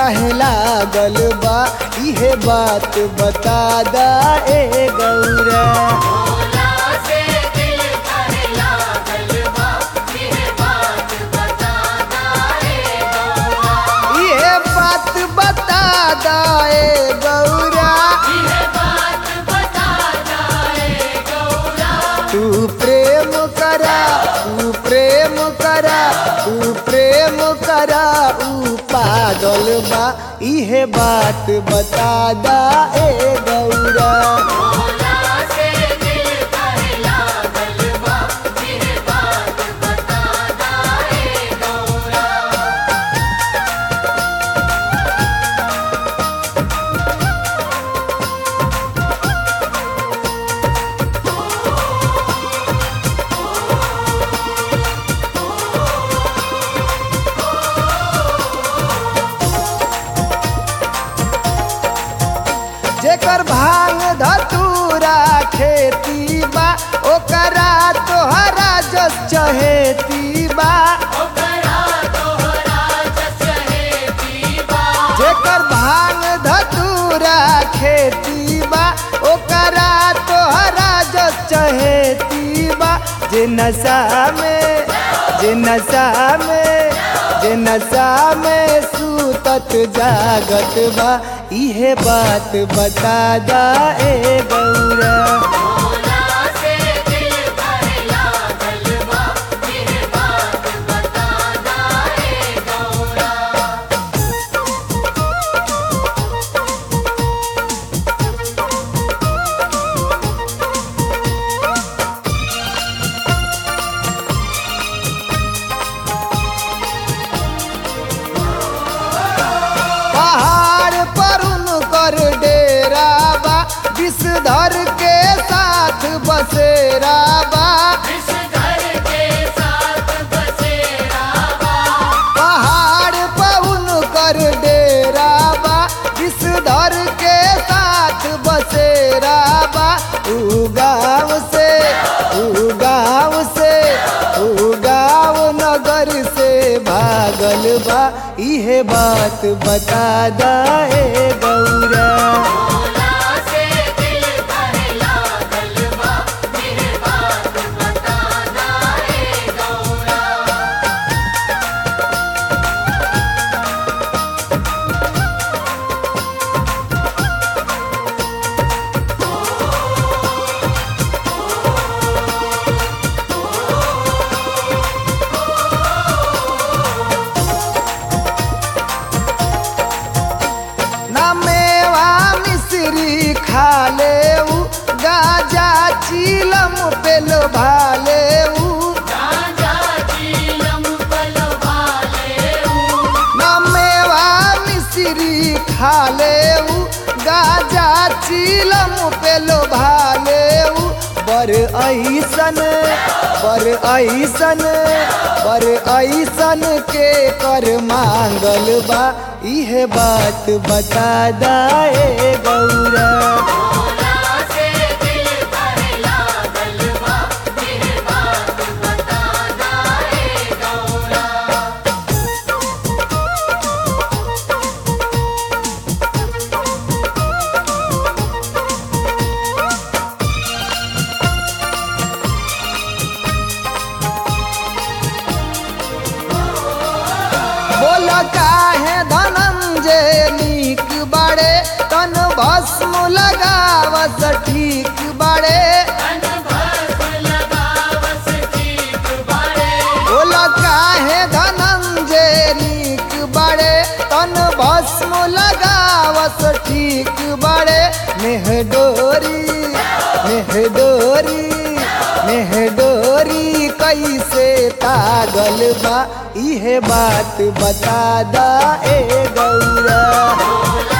काहे लागल बा इहे बात बता दा ए गौरा भोला से दिल काहे लागल बा ये बात बता दाए गौरा इहे बात बता दा ए गौरा ये बात बता दाए गौरा तू प्रेम करा तू प्रेम करा तू प्रेम करा ऊ पागल बा इहे बात बता दा ए गौरा भोला से दिल काहे लागल बा ये बात बता दाए गौरा जेकर भांग धतूरा खेती बा ओकरा तोहरा जस चहेती बा ओकरा तोहरा जस है पीबा जेकर भांग धतूरा खेती बा ओकरा तोहरा जस चहेती बा जे नशा में जे नशा में जे नशा में सूतत जागत बा इहे बात बता दा ए गौरा भोला से दिल काहे लागल बा ये बात बता दाए गौरा पहाड़ पर उनकर डेरा बा विषधर के साथ बसेरा बा इस घर के साथ बसेरा बा पहाड़ पर उनकर डेरा बा विषधर के साथ बसेरा बा ऊ गाँव से ऊ गाँव से ऊ गाँव नगर से भागल बा इहे बात बता दा ए गौरा भोला से दिल काहे लागल बा ये बात बता दाए गौरा ना मेवा मिश्री खा ले ऊ गाजा चीलम पे लोभा ले ऊ राजा जीलम पलो भाले ना मेवा मिश्री खा ले ऊ गाजा चीलम पे लोभा ले ऊ बर ऐसन बर ऐसन बर ऐसन के कर मांगल बा इहे बात बता दा ए गौरा भोला से दिल काहे लागल बा ये बात बता दाए गौरा बोल काहे धनंजय नीक बाड़े तन भस्म लगावस ठीक बाड़े तन भस्म लगावस ठीक बाड़े बोल काहे धनंजय नीक बाड़े तन भस्म लगावस ठीक बाड़े मेहडोरी मेहडोरी मेहडोरी कैसे तागल बा इहे बात बता दा ए गौरा भोला